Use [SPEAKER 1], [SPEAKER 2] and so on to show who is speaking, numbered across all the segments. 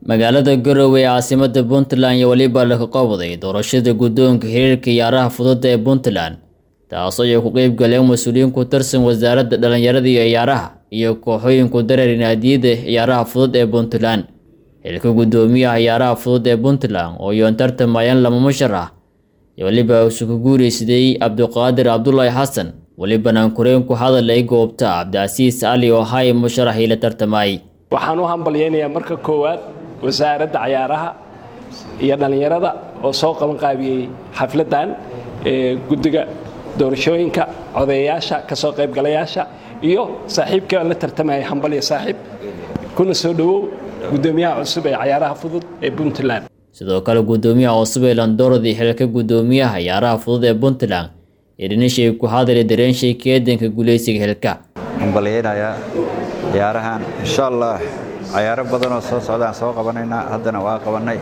[SPEAKER 1] magaalada garowe ee caasimada puntland iyo weliba laga qabwaday doorashada guddoonka xiriirka ciyaaraha fudud ee puntland taasoo ay ku qeyb galeen mas-uuliyiin ku tirsan wasaaradda dhalinyarada iyo ciyaaraha iyo kooxooyinku dareer naadiyada ciyaaraha fudud ee puntland xilka guddoomiyaha ciyaaraha fudud ee puntland oo yoon tartamayaan lama musharax iyo weliba isugu guuraysaday cabdiqaadir cabdulaahi xasan welibana kureen ku hadal ay goobta cabdicasiis cali oo hay musharaxii la tartamay
[SPEAKER 2] waxaan u hambalyaynayaa marka koowaad wasaaradda cayaaraha iyo dhallinyarada oo soo qabanqaabiyey xafladdan guddiga doorashooyinka codeeyayaasha ka soo qaybgalayaasha iyo saaxiibka la tartamaya hambalya saaxiib kuna soo dhowow guddoomiyaha cusub ee cayaaraha fudud ee puntland
[SPEAKER 1] sidoo kale guddoomiyaha cusub ee landorodi xilka guddoomiyaha ciyaaraha fudud ee puntland idhinishay ku hadali dareenshay keedanka guuleysiga xilka
[SPEAKER 3] hambalyaynayaa ciyaarahan insha allah cayaaro badanoo soo socdaan soo qabanaynaa haddana waa qabannay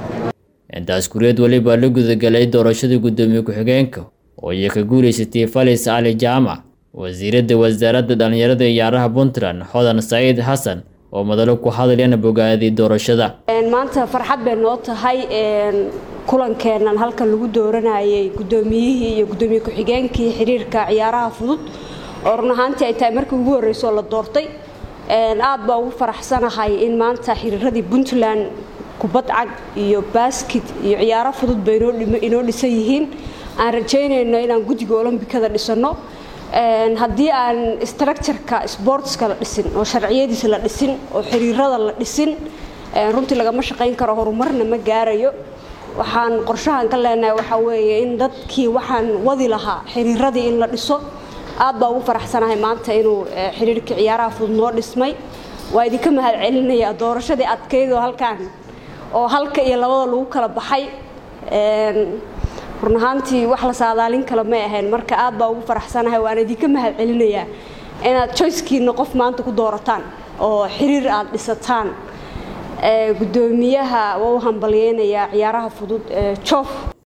[SPEAKER 1] intaas kuriyad weliba la gudagalay doorashada guddoomiye ku-xigeenka oo ay ka guulaysatay falis cali jaamac wasiiradda wasaaradda dhallinyarada ciyaaraha puntland xodan saciid xasan oo madalo ku hadlayana bogaaday doorashada
[SPEAKER 4] maanta farxad bay noo tahay kulankeennan halkan lagu dooranayay guddoomiyihii iyo guddoomiye ku-xigeenkii xiriirka ciyaaraha fudud oo run ahaantii ay tahay markii ugu horreysoo la doortay aad baa ugu faraxsanahay in maanta xiriiradii puntland kubad cag iyo baskit iyo ciyaaro fudud bay inoo dhisan yihiin aan rajaynayno inaan guddiga olombikada dhisanno haddii aan structureka sportska la dhisin oo sharciyadiisa la dhisin oo xiriirada la dhisin runtii lagama shaqayn karo horumarna ma gaarayo waxaan qorshahan ka leenahay waxaa weeye in dadkii waxaan wadi lahaa xiriiradii in la dhiso aad baa ugu faraxsanahay maanta inuu xiriirka ciyaaraha fudud noo dhismay waa idinka mahad celinayaa doorashadii adkaydoo halkaan oo halka iyo labada lagu kala baxay run ahaantii wax la saadaalin kale may ahayn marka aad baa ugu faraxsanahay waan idinka mahad celinayaa inaad joycekiina qof maanta ku doorataan oo xiriir aad dhisataan guddoomiyaha waa u hambalyeynayaa ciyaaraha fudud joof